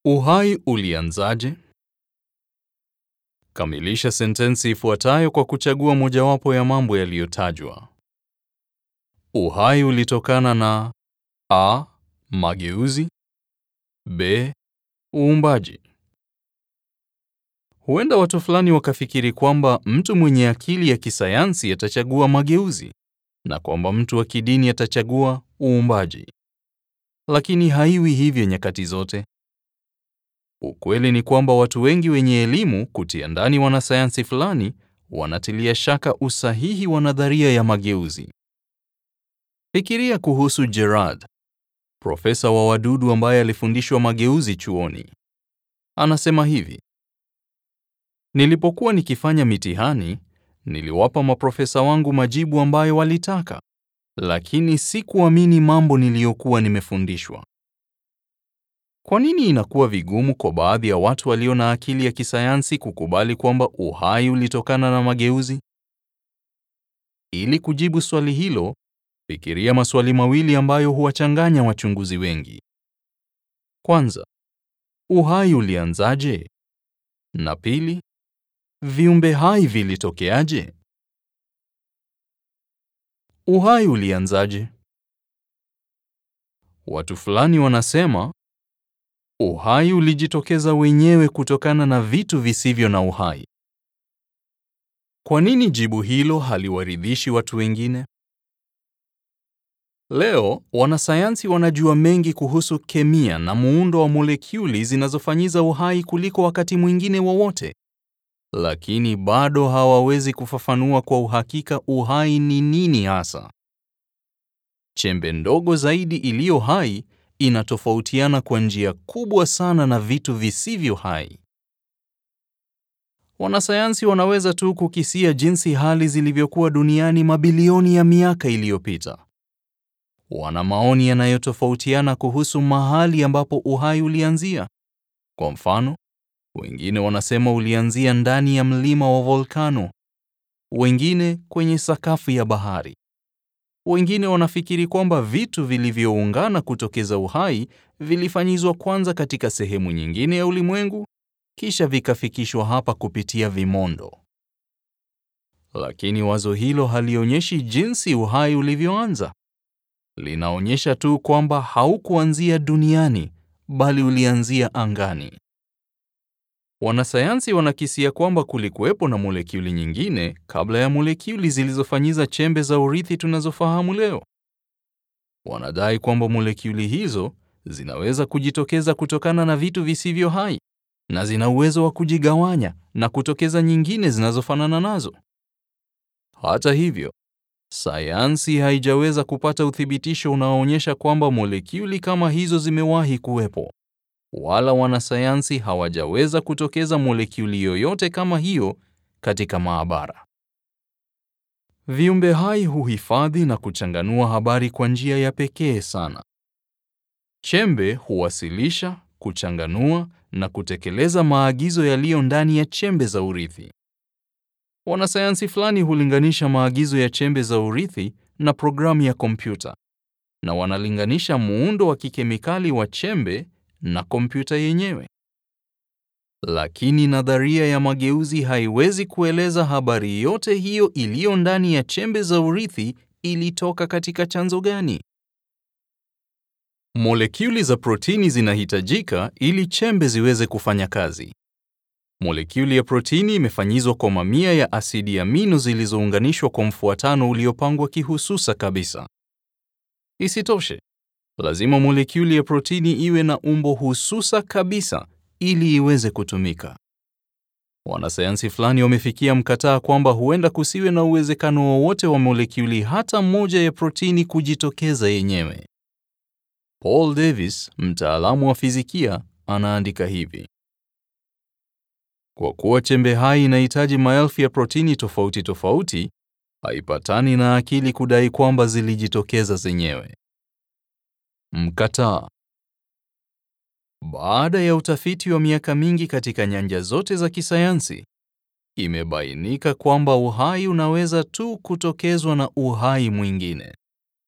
Uhai ulianzaje? Kamilisha sentensi ifuatayo kwa kuchagua mojawapo ya mambo yaliyotajwa. Uhai ulitokana na a. mageuzi, b. uumbaji. Huenda watu fulani wakafikiri kwamba mtu mwenye akili ya kisayansi atachagua mageuzi na kwamba mtu wa kidini atachagua uumbaji. Lakini haiwi hivyo nyakati zote. Ukweli ni kwamba watu wengi wenye elimu kutia ndani wanasayansi fulani wanatilia shaka usahihi wa nadharia ya mageuzi. Fikiria kuhusu Gerard, profesa wa wadudu ambaye alifundishwa mageuzi chuoni. Anasema hivi: Nilipokuwa nikifanya mitihani, niliwapa maprofesa wangu majibu ambayo walitaka, lakini sikuamini mambo niliyokuwa nimefundishwa. Kwa nini inakuwa vigumu kwa baadhi ya watu walio na akili ya kisayansi kukubali kwamba uhai ulitokana na mageuzi? Ili kujibu swali hilo, fikiria maswali mawili ambayo huwachanganya wachunguzi wengi. Kwanza, uhai ulianzaje? Na pili, viumbe hai vilitokeaje? Uhai ulianzaje? Watu fulani wanasema uhai ulijitokeza wenyewe kutokana na vitu visivyo na uhai. Kwa nini jibu hilo haliwaridhishi watu wengine? Leo wanasayansi wanajua mengi kuhusu kemia na muundo wa molekuli zinazofanyiza uhai kuliko wakati mwingine wowote, lakini bado hawawezi kufafanua kwa uhakika uhai ni nini hasa. Chembe ndogo zaidi iliyo hai inatofautiana kwa njia kubwa sana na vitu visivyo hai. Wanasayansi wanaweza tu kukisia jinsi hali zilivyokuwa duniani mabilioni ya miaka iliyopita. Wana maoni yanayotofautiana kuhusu mahali ambapo uhai ulianzia. Kwa mfano, wengine wanasema ulianzia ndani ya mlima wa volkano, wengine kwenye sakafu ya bahari. Wengine wanafikiri kwamba vitu vilivyoungana kutokeza uhai vilifanyizwa kwanza katika sehemu nyingine ya ulimwengu kisha vikafikishwa hapa kupitia vimondo. Lakini wazo hilo halionyeshi jinsi uhai ulivyoanza. Linaonyesha tu kwamba haukuanzia duniani bali ulianzia angani. Wanasayansi wanakisia kwamba kulikuwepo na molekuli nyingine kabla ya molekuli zilizofanyiza chembe za urithi tunazofahamu leo. Wanadai kwamba molekuli hizo zinaweza kujitokeza kutokana na vitu visivyo hai na zina uwezo wa kujigawanya na kutokeza nyingine zinazofanana nazo. Hata hivyo, sayansi haijaweza kupata uthibitisho unaoonyesha kwamba molekuli kama hizo zimewahi kuwepo, wala wanasayansi hawajaweza kutokeza molekuli yoyote kama hiyo katika maabara. Viumbe hai huhifadhi na kuchanganua habari kwa njia ya pekee sana. Chembe huwasilisha, kuchanganua na kutekeleza maagizo yaliyo ndani ya chembe za urithi. Wanasayansi fulani hulinganisha maagizo ya chembe za urithi na programu ya kompyuta, na wanalinganisha muundo wa kikemikali wa chembe na kompyuta yenyewe. Lakini nadharia ya mageuzi haiwezi kueleza habari yote hiyo iliyo ndani ya chembe za urithi ilitoka katika chanzo gani. Molekuli za protini zinahitajika ili chembe ziweze kufanya kazi. Molekuli ya protini imefanyizwa kwa mamia ya asidi amino zilizounganishwa kwa mfuatano uliopangwa kihususa kabisa. Isitoshe, lazima molekuli ya protini iwe na umbo hususa kabisa ili iweze kutumika. Wanasayansi fulani wamefikia mkataa kwamba huenda kusiwe na uwezekano wowote wa molekuli hata moja ya protini kujitokeza yenyewe. Paul Davies, mtaalamu wa fizikia, anaandika hivi: Kwa kuwa chembe hai inahitaji maelfu ya protini tofauti tofauti, haipatani na akili kudai kwamba zilijitokeza zenyewe. Mkataa. Baada ya utafiti wa miaka mingi katika nyanja zote za kisayansi, imebainika kwamba uhai unaweza tu kutokezwa na uhai mwingine.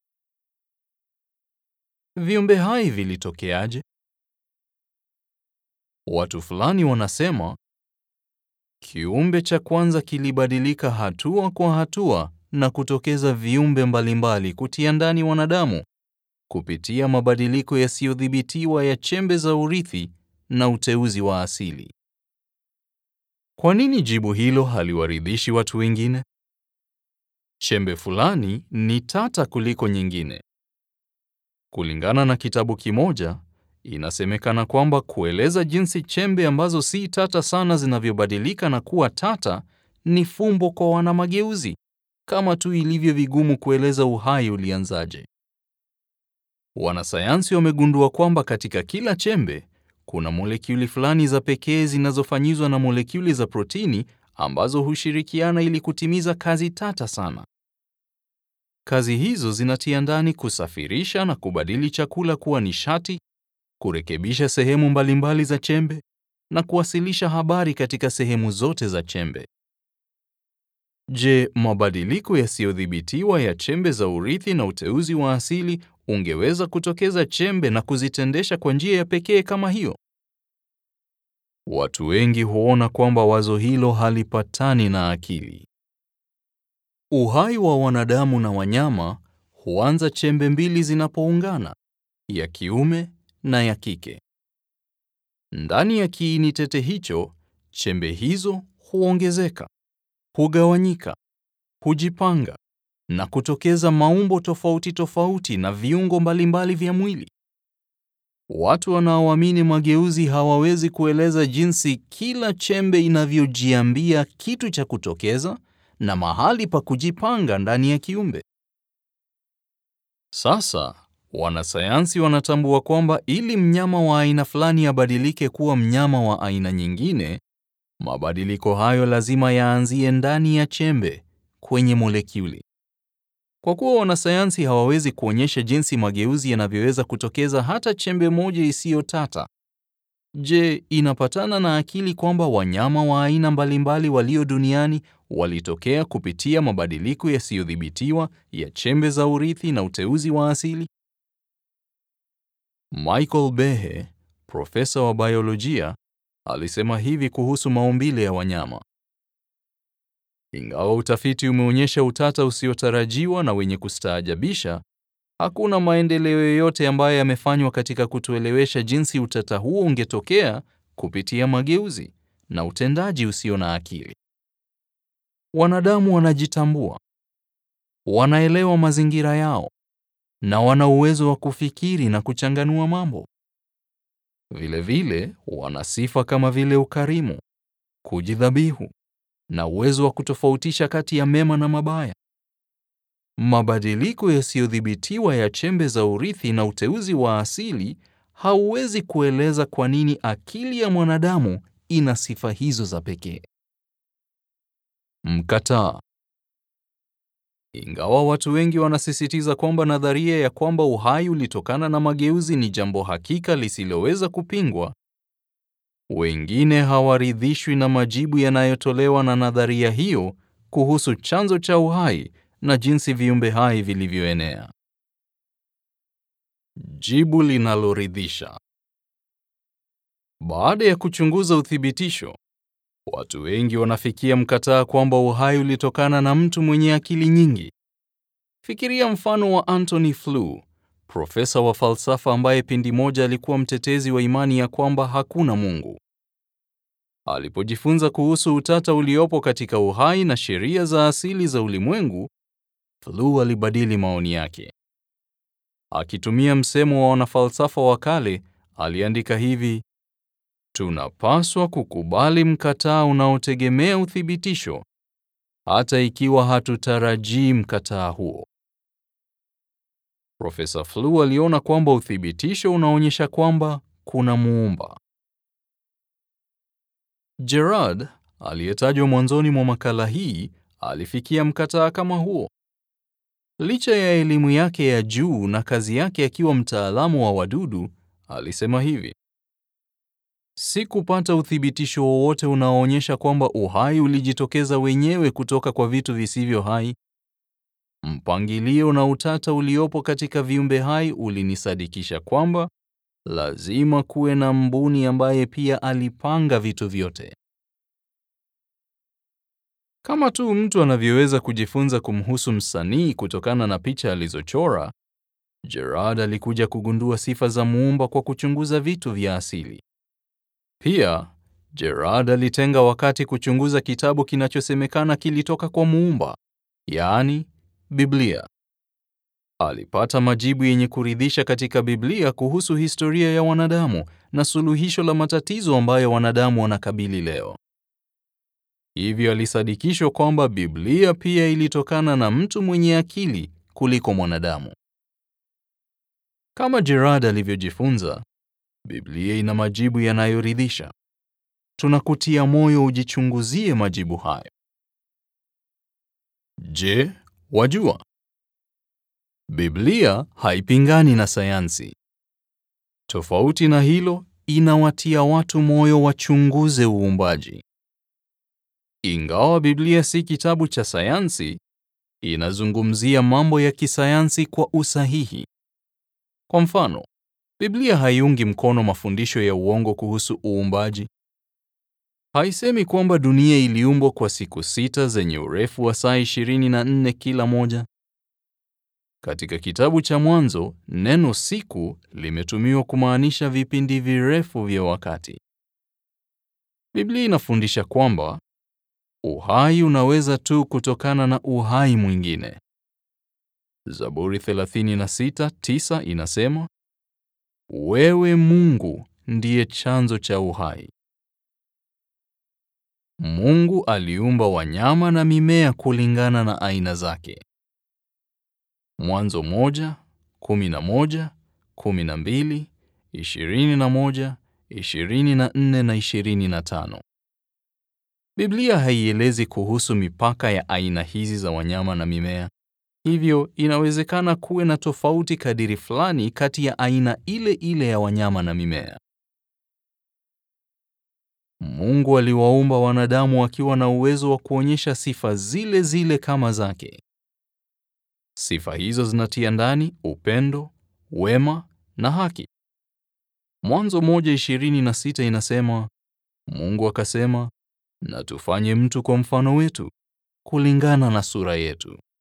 Viumbe hai vilitokeaje? Watu fulani wanasema kiumbe cha kwanza kilibadilika hatua kwa hatua na kutokeza viumbe mbalimbali kutia ndani wanadamu kupitia mabadiliko yasiyodhibitiwa ya chembe za urithi na uteuzi wa asili. Kwa nini jibu hilo haliwaridhishi watu wengine? Chembe fulani ni tata kuliko nyingine. Kulingana na kitabu kimoja, inasemekana kwamba kueleza jinsi chembe ambazo si tata sana zinavyobadilika na kuwa tata ni fumbo kwa wanamageuzi, kama tu ilivyo vigumu kueleza uhai ulianzaje. Wanasayansi wamegundua kwamba katika kila chembe kuna molekuli fulani za pekee zinazofanyizwa na molekuli za protini ambazo hushirikiana ili kutimiza kazi tata sana. Kazi hizo zinatia ndani kusafirisha na kubadili chakula kuwa nishati, kurekebisha sehemu mbalimbali za chembe na kuwasilisha habari katika sehemu zote za chembe. Je, mabadiliko yasiyodhibitiwa ya chembe za urithi na uteuzi wa asili ungeweza kutokeza chembe na kuzitendesha kwa njia ya pekee kama hiyo? Watu wengi huona kwamba wazo hilo halipatani na akili. Uhai wa wanadamu na wanyama huanza chembe mbili zinapoungana, ya kiume na ya kike. Ndani ya kiini tete hicho, chembe hizo huongezeka, hugawanyika, hujipanga na kutokeza maumbo tofauti tofauti na viungo mbalimbali vya mwili. Watu wanaoamini mageuzi hawawezi kueleza jinsi kila chembe inavyojiambia kitu cha kutokeza na mahali pa kujipanga ndani ya kiumbe. Sasa, wanasayansi wanatambua kwamba ili mnyama wa aina fulani abadilike kuwa mnyama wa aina nyingine, mabadiliko hayo lazima yaanzie ndani ya chembe, kwenye molekuli. Kwa kuwa wanasayansi hawawezi kuonyesha jinsi mageuzi yanavyoweza kutokeza hata chembe moja isiyo tata, je, inapatana na akili kwamba wanyama wa aina mbalimbali walio duniani walitokea kupitia mabadiliko yasiyodhibitiwa ya chembe za urithi na uteuzi wa asili? Michael Behe, profesa wa biolojia, alisema hivi kuhusu maumbile ya wanyama. Ingawa utafiti umeonyesha utata usiotarajiwa na wenye kustaajabisha, hakuna maendeleo yoyote ambayo yamefanywa katika kutuelewesha jinsi utata huo ungetokea kupitia mageuzi na utendaji usio na akili. Wanadamu wanajitambua, wanaelewa mazingira yao na wana uwezo wa kufikiri na kuchanganua mambo. Vilevile, wana sifa kama vile ukarimu, kujidhabihu na uwezo wa kutofautisha kati ya mema na mabaya. Mabadiliko yasiyodhibitiwa ya chembe za urithi na uteuzi wa asili hauwezi kueleza kwa nini akili ya mwanadamu ina sifa hizo za pekee. Mkataa. Ingawa watu wengi wanasisitiza kwamba nadharia ya kwamba uhai ulitokana na mageuzi ni jambo hakika lisiloweza kupingwa, wengine hawaridhishwi na majibu yanayotolewa na nadharia hiyo kuhusu chanzo cha uhai na jinsi viumbe hai vilivyoenea. Jibu linaloridhisha. Baada ya kuchunguza uthibitisho, watu wengi wanafikia mkataa kwamba uhai ulitokana na mtu mwenye akili nyingi. Fikiria mfano wa Anthony Flew, profesa wa falsafa ambaye pindi moja alikuwa mtetezi wa imani ya kwamba hakuna Mungu. Alipojifunza kuhusu utata uliopo katika uhai na sheria za asili za ulimwengu, Flew alibadili maoni yake. Akitumia msemo wa wanafalsafa wa kale, aliandika hivi: tunapaswa kukubali mkataa unaotegemea uthibitisho, hata ikiwa hatutarajii mkataa huo. Profesa Flew aliona kwamba uthibitisho unaonyesha kwamba kuna muumba. Gerard, aliyetajwa mwanzoni mwa makala hii, alifikia mkataa kama huo. Licha ya elimu yake ya juu na kazi yake akiwa mtaalamu wa wadudu, alisema hivi: Sikupata uthibitisho wowote unaoonyesha kwamba uhai ulijitokeza wenyewe kutoka kwa vitu visivyo hai. Mpangilio na utata uliopo katika viumbe hai ulinisadikisha kwamba lazima kuwe na mbuni ambaye pia alipanga vitu vyote. Kama tu mtu anavyoweza kujifunza kumhusu msanii kutokana na picha alizochora, Gerard alikuja kugundua sifa za muumba kwa kuchunguza vitu vya asili. Pia, Gerard alitenga wakati kuchunguza kitabu kinachosemekana kilitoka kwa muumba, yaani Biblia. Alipata majibu yenye kuridhisha katika Biblia kuhusu historia ya wanadamu na suluhisho la matatizo ambayo wanadamu wanakabili leo. Hivyo alisadikishwa kwamba Biblia pia ilitokana na mtu mwenye akili kuliko mwanadamu. Kama Gerard alivyojifunza, Biblia ina majibu yanayoridhisha. Tunakutia moyo ujichunguzie majibu hayo. Je, wajua? Biblia haipingani na sayansi. Tofauti na hilo, inawatia watu moyo wachunguze uumbaji. Ingawa Biblia si kitabu cha sayansi, inazungumzia mambo ya kisayansi kwa usahihi. Kwa mfano, Biblia haiungi mkono mafundisho ya uongo kuhusu uumbaji. Haisemi kwamba dunia iliumbwa kwa siku sita zenye urefu wa saa 24 kila moja. Katika kitabu cha Mwanzo, neno siku limetumiwa kumaanisha vipindi virefu vya wakati. Biblia inafundisha kwamba uhai unaweza tu kutokana na uhai mwingine. Zaburi 36:9 inasema, Wewe Mungu ndiye chanzo cha uhai. Mungu aliumba wanyama na mimea kulingana na aina zake. Mwanzo moja, kumi na moja, kumi na mbili, ishirini na moja, ishirini na nne na ishirini na tano. Biblia haielezi kuhusu mipaka ya aina hizi za wanyama na mimea. Hivyo inawezekana kuwe na tofauti kadiri fulani kati ya aina ile ile ya wanyama na mimea. Mungu aliwaumba wanadamu wakiwa na uwezo wa kuonyesha sifa zile zile kama zake. Sifa hizo zinatia ndani upendo, wema na haki. Mwanzo moja ishirini na sita inasema, Mungu akasema, na tufanye mtu kwa mfano wetu, kulingana na sura yetu.